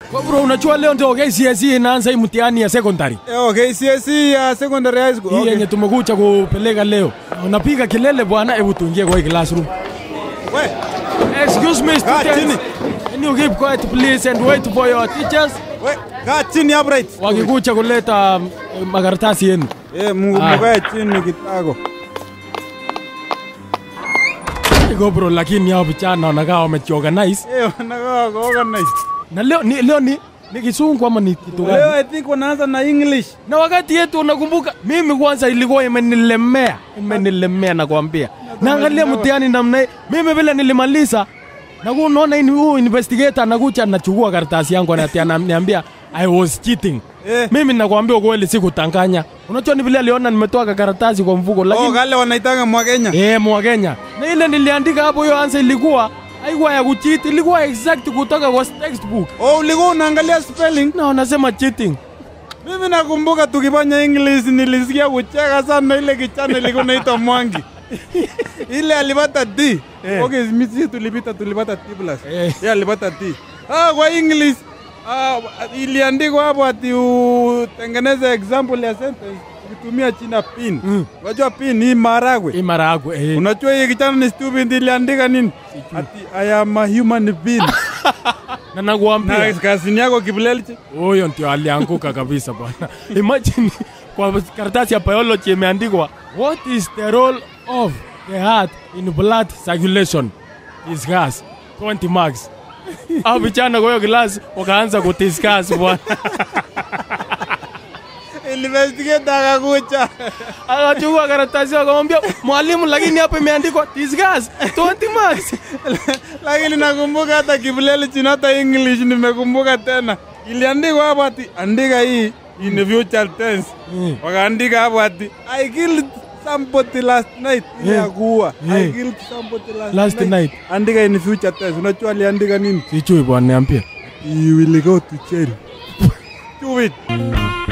Kwa bro, unajua leo ndio KCSE inaanza hii mtihani ya secondary. Eh, KCSE ya secondary high school. Hii Okay. yenye tumekuja kupeleka leo. Unapiga kelele bwana, hebu tuingie kwa hii classroom. We, Excuse me Kaa chini. students. Can you keep quiet please and wait for your teachers? we, kaa chini upright. Wakikuja kuleta um, makaratasi yenu. Eh, Mungu Ah. mkae chini kitako. Iko bro, lakini hao vijana wanakaa wamejiorganize. Eh, wanakaa kwa organize. Na leo ni leo ni ni kisungu ama ni kitu Leo gani? I think wanaanza na English. Na wakati yetu unakumbuka, mimi kwanza ilikuwa imenilemea, imenilemea nakwambia. Naangalia mtihani namna hii, mimi vile nilimaliza na ku- unaona hii huyu investigator anakuja anachukua karatasi yangu anatia ananiambia I was cheating. Eh. Mimi nakwambia ukweli sikutanganya. Unajua ni vile aliona nimetoa karatasi kwa mfuko Oh, lakini kale wanaitanga mwa Kenya. eh mwa Kenya. Na ile niliandika hapo hiyo answer ilikuwa haikuwa ya kucheat, ilikuwa exact kutoka kwa textbook. Oh, ulikuwa unaangalia spelling. Na wanasema cheating. Mimi nakumbuka tukifanya English nilisikia kucheka sana ile kichana ilikuwa inaitwa Mwangi. ile alipata D. Eh. Okay, mimi tulipita tulipata T plus. Eh. Yeye alipata T. Ah, kwa English ah, iliandikwa hapo ati utengeneze example ya sentence ukitumia china pin. Mm. Unajua pin hii maragwe. Hii mara yako eh. Unajua hii kichana ni stupid iliandika nini? Ati I am a human being. Na nakwambia Na kazini yako kiblelchi. huyo ndio alianguka kabisa bwana. Imagine kwa karatasi ya biology imeandikwa what is the role of the heart in blood circulation? Discuss 20 marks. Au vijana kwa hiyo class wakaanza kudiscuss bwana. Investigator akakucha. Akachukua karatasi akamwambia mwalimu, lakini hapa imeandikwa discuss 20 marks. lakini nakumbuka hata kiblelchi na hata English nimekumbuka tena. Iliandikwa hapo ati andika hii in future tense. Mm. Wakaandika hapo ati I killed somebody last night. Ile Yeah. ya kuua. I Yeah. killed somebody last, Last night. Andika in future tense. Unajua aliandika nini? Sijui bwana, niambie. You will go to jail. Stupid.